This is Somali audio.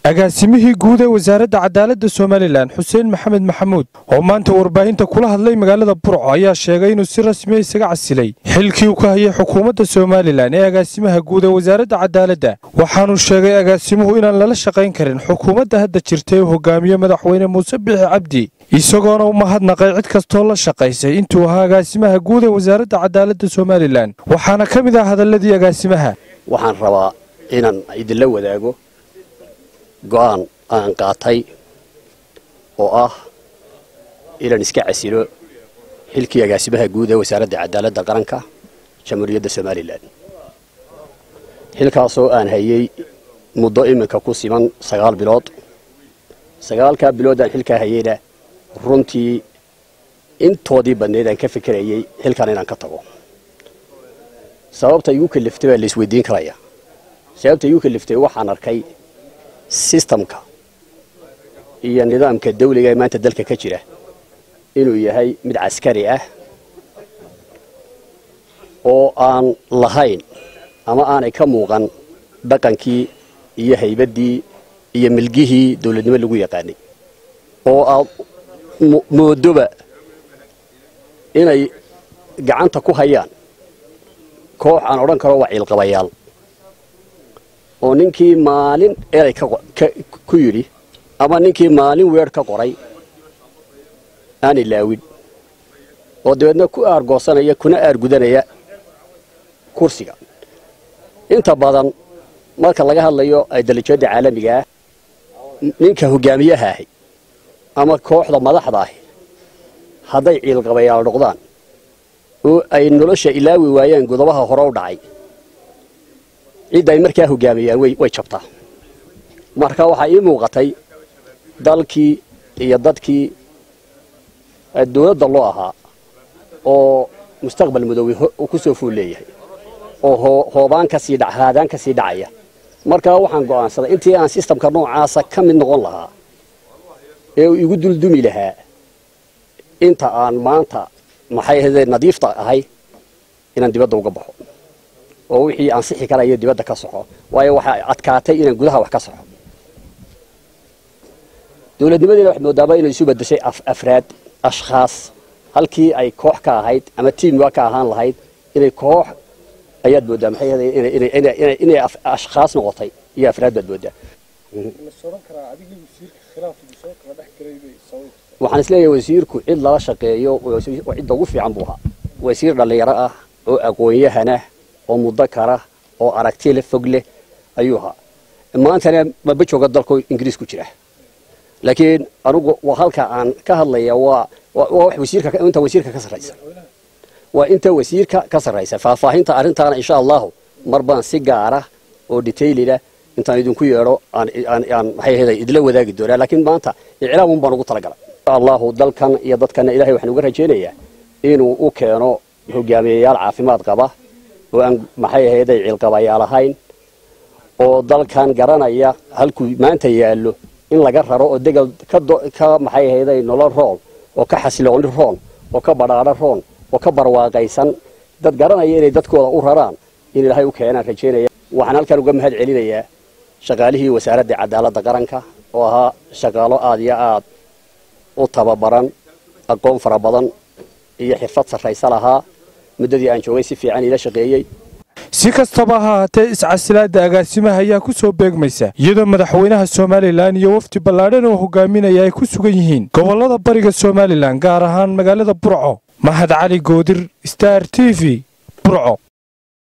agaasimihii guud ee wasaaradda cadaaladda somalilan xuseen maxamed maxamuud oo maanta warbaahinta kula hadlay magaalada burco ayaa sheegay inuu si rasmiya isaga casilay xilkii uu ka hayay xukuumadda somalilan ee agaasimaha guud ee wasaaradda cadaaladda waxaanuu sheegay agaasimuhu inaan lala shaqayn karin xukuumadda hadda jirta ee hogaamiye madaxweyne muuse bixi cabdi isagoona u mahadnaqay cid kastoo la shaqaysay intuu ahaa agaasimaha guud ee wasaaradda cadaaladda somalilan waxaana ka mid ah hadalladii agaasimaha waxaan rabaa inaan idinla wadaago go'aan aan qaatay oo ah inaan iska casilo xilkii agaasimaha guud ee wasaaradda cadaaladda qaranka jamhuuriyadda somalilan xilkaasoo aan hayay muddo iminka ku siman sagaal bilood sagaalkaa bilood aan xilkaa hayayna runtii intoodii badnayd aan ka fikirayay xilkan inaan ka tago sababta igu kaliftay baa la isweydiin karaya sababta igu kaliftay waxaan arkay sistamka iyo nidaamka dawliga ee maanta dalka ka jira inuu yahay mid caskari ah oo aan lahayn ama aanay ka muuqan dhaqankii iyo haybaddii iyo milgihii dawladnimo lagu yaqaanay oo aad moodoba inay gacanta ku hayaan koox aan odhan karo waa ciilqabayaal oo ninkii maalin eray ku yidhi ama ninkii maalin weer ka qoray aan ilaawin oo dabeedna ku aargoosanaya kuna aargudanaya kursiga inta badan marka laga hadlayo dalijoodda caalamiga ah ninka hogaamiyaha ahi ama kooxda madaxda ahi hadday ciilqabayaal noqdaan oo ay nolosha ilaawi waayaan godobaha hore u dhacay cidda ay markaa hogaamiyaan way jabtaa marka waxaa ii muuqatay dalkii iyo dadkii dawladda loo ahaa oo mustaqbal madoobe ku soo fuul leeyahay oo hoobaan kasii haadaan ka sii dhacaya markaa waxaan go'aansaday intii aan sistamka noocaasa ka mid noqon lahaa ee uu igu duldumi lahaa inta aan maanta maxay ahayde nadiifta ahay inaan dibadda uga baxo oo wixii ansixi karayo dibadda ka soxo waayo waxaa adkaatay inaan gudaha wax ka soxo dawladnimadeena waxaad moodaaba inay isu bedeshay afraad ashkhaas halkii ay koox ka ahayd ama tiimwa ka ahaan lahayd inay koox ayaad moodaa maxay ahayde inay ashkhaas noqotay iyo afraad baad moodaa waxaan isleeyahay wasiirku cid lala shaqeeyo cidda ugu fiican buu ahaa wasiir dhallinyaro ah oo aqoon-yahanah oo muddo kara oo aragti le fog leh ayuu ahaa maantana maba jooga dalku ingiriis ku jira laakiin anugu halka aan ka hadlaya waa inta wasiirka ka sarraysa waa inta wasiirka ka sarraysa faahfaahinta arrintaana insha allahu mar baan si gaara oo detailida intaan idinku yeedho aan maxay ahayda idila wadaagi doonaa laakiin maanta iclaamun baan ugu talagalay insha allahu dalkan iyo dadkana ilahay waxaan uga rajaynayaa inuu u keeno hogaamiyayaal caafimaad qaba oo aan maxay ahayday ciilqabayaal ahayn oo dalkan garanaya halkuu maanta yaallo in laga raro oo degal ka maxay ahayday nolol rool oo ka xasilooni roon oo ka badhaadho roon oo ka barwaaqaysan dad garanaya inay dadkooda u raraan in ilaahay u keenaan rajaynaya waxaan halkan uga mahad celinayaa shaqaalihii wasaaradda cadaaladda qaranka oo ahaa shaqaalo aad iyo aad u tababaran aqoon fara badan iyo xirfad sarraysa lahaa muddadii aan joogay si fiican iila shaqeeyey si kastaba ha haatee iscasilaadda agaasimaha ayaa ku soo beegmaysa iyadoo madaxweynaha somalilan iyo wafdi ballaadhan oo hogaaminaya ay ku sugan yihiin gobollada bariga somalilan gaar ahaan magaalada burco mahad cali goodir star t v burco